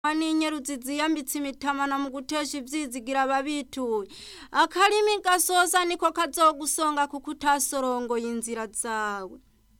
n'inyeruzi ziyambitse imitamana mu gutesha ivyizigira ababituye akarimi gasoza niko kazogusonga kuko utasorongoye inzira zawe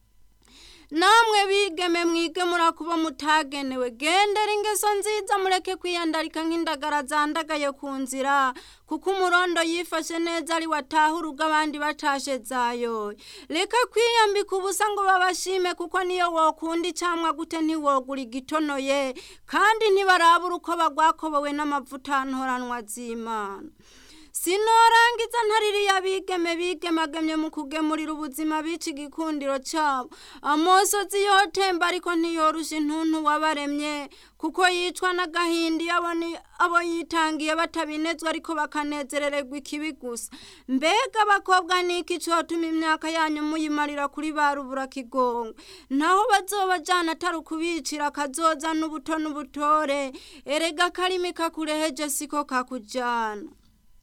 namwe bigeme mwige murakuba mutagenewe gendera ingeso nziza mureke kwiyandarika nk'indagara zandagaye ku nzira kuko umurondo yifashe neza ari wataha urugo abandi batashe zayoye reka kwiyambika ubusa ngo babashime kuko niyo wokunda icamwa gute ntiwogura igitonoye kandi ntibarabura uko bagwakobowe n'amavuta ntoranwa z'imana sinorangiza ntaririya bigeme bigemagemye mu kugemurira ubuzima bica igikundiro cabo amosozi yotemba ariko ntiyorusha intuntu wabaremye kuko yicwa n'agahinda iyo abo yitangiye batabinezwa ariko bakanezerererwa ikibi gusa mbega abakobwa niki cotuma imyaka yanyu muyimarira kuri ba rubura kigongo naho bazobajana atari ukubicira akazoza n'ubuto n'ubutore erega akarimi kakureheje siko kakujana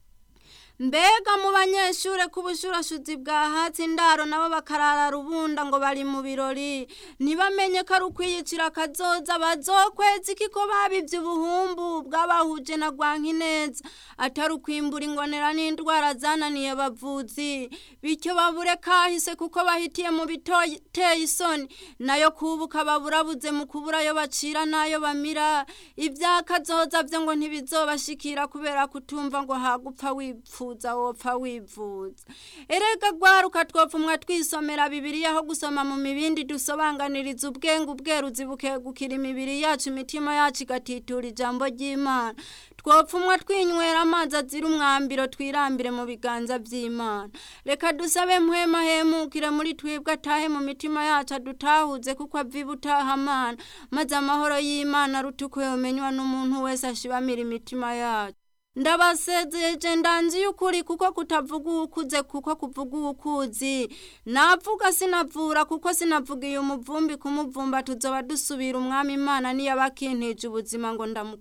mbega mu banyeshure k'ubushurashuzi bwa hatsi indaro nabo bakarara rubunda ngo bari mu birori ntibamenye ko ari ukwiyicira akazoza bazokweza iki ko babivye ubuhumbu bw'abahuje na rwankineza atari ukwimbura ingonera n'indwara zananiye bavuzi bityo babure kahise kuko bahitiye mu biteye isoni nayo kubuka baburabuze mu kubura ayo bacira n'ayo bamira ivyakazoza vyo ngo ntibizobashikira kubera kutumva ngo hagupfa wipfu wifuza wopfa wivuza erega gwaruka twopfumwa twisomera bibiliya aho gusoma mu mibindi dusobanganiriza ubwenge ubweruzi bukegukira imibiri yacu imitima yacu igatitura ijambo ry'imana twopfumwa twinywera amazi azira umwambiro twirambire mu biganza vy'imana reka dusabe mpwema hemukire muri twebwe atahe mu mitima yacu adutahuze kuko aviba utahamana maze amahoro y'imana aruta uko yomenywa n'umuntu wese ashibamira imitima yacu ndabasezeje ndanzi y'ukuri kuko kutavuga uwukuze kuko kuvuga uwukuzi navuga sinavura kuko sinavugiye umuvumbi kumuvumba tuzoba dusubira umwami imana niyo abakintije ubuzima ngo ndamu